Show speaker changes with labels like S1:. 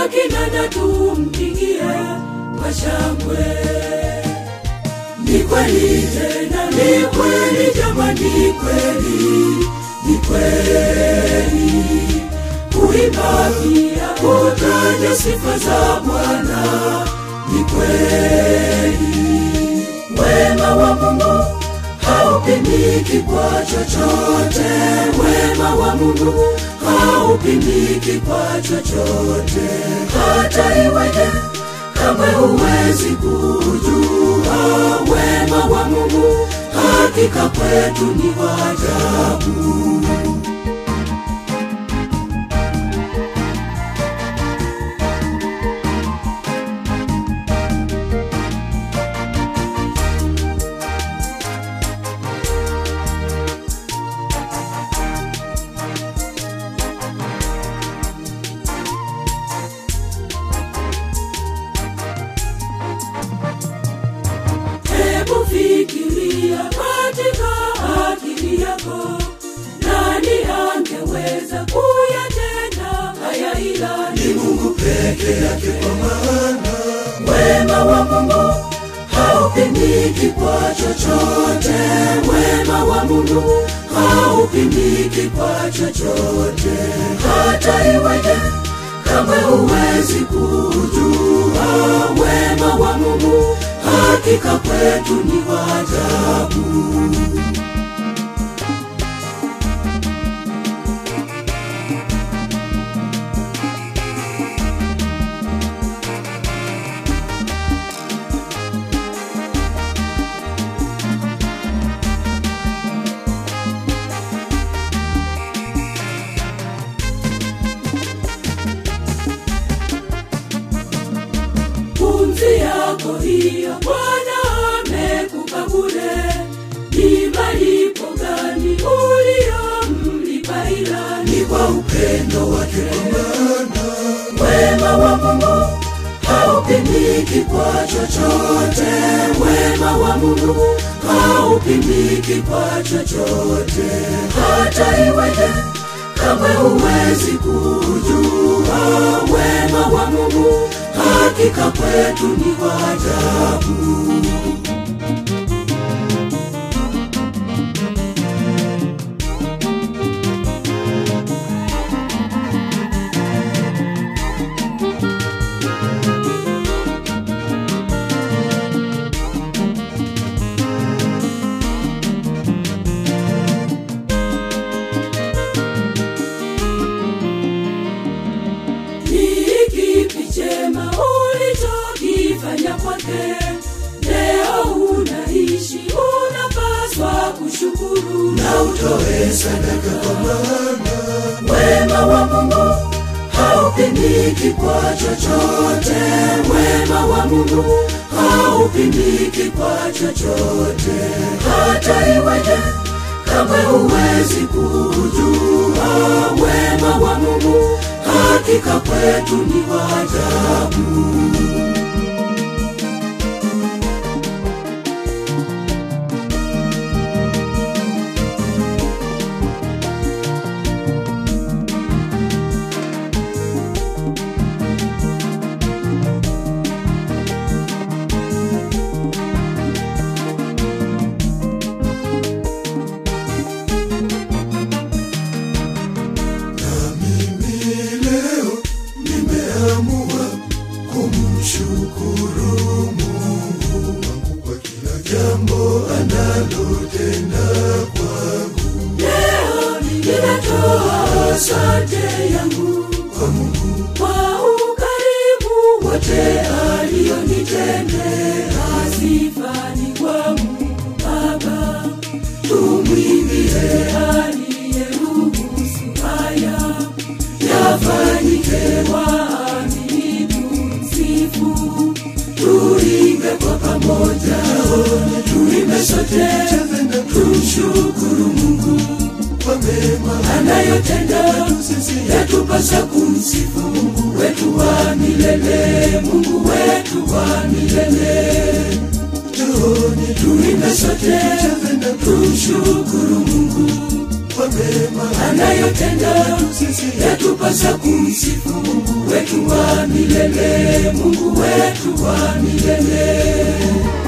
S1: kinanda tumpigie kwa shangwe. Ni kweli tena, ni kweli jamani, ni kweli, ni kweli kuimba pia kutaja sifa za Bwana, ni kweli wema wa Mungu haupimiki kwa chochote, wema wa Mungu haupimiki kwa chochote, hata iweje kamwe huwezi kujua wema wa Mungu, hakika kwetu ni wa ajabu. Hebu fikiria katika akili yako, nani angeweza kuyatenda haya ila ni Mungu peke yake, kwa maana wema wa Mungu haupimiki kwa chochote, wema wa Mungu haupimiki kwa chochote, hata iweje kamwe huwezi kujua wema wa Mungu, hakika kwetu ni wa ajabu. pumzi yako hiyo Bwana amekupa bure, ni malipo gani uliyomlipa? Ila ni kwa upendo wake, kwa maana wema wa Mungu haupimiki kwa chochote, wema wa Mungu haupimiki kwa chochote, hata iweje kamwe huwezi kujua wema wa Mungu, hakika kwetu ni wa ajabu. Ni kipi chema ulichokifanya kwake? Leo unaishi, unapaswa kushukuru na utoe sadaka, kwa maana wema wa Mungu haupimiki kwa chochote, wema wa Mungu haupimiki kwa chochote, hata iweje kamwe huwezi kujua wema wa Mungu, hakika kwetu ni wa ajabu.
S2: mimi leo nimeamua kumshukuru Mungu wangu kwa kila jambo analotenda kwangu.
S1: Leo ninatoa asante yangu
S2: Kwa Mungu
S1: kwa ukarimu wote alionitendea. Sifa ni kwa Mungu Baba, tumwimbie aliyeruhusu haya yafanyike, waamini tumsifu, tuimbe kwa pamoja, tuimbe sote, tumshukuru Mungu
S2: kwa mema
S1: anayotenda yatupasa kumsifu Mungu wetu wa milele, Mungu wetu wa milele.
S2: Njooni
S1: Tuimbe sote, tumshukuru Mungu
S2: kwa mema
S1: anayotenda yatupasa kumsifu Mungu wetu wa milele, Mungu wetu wa milele.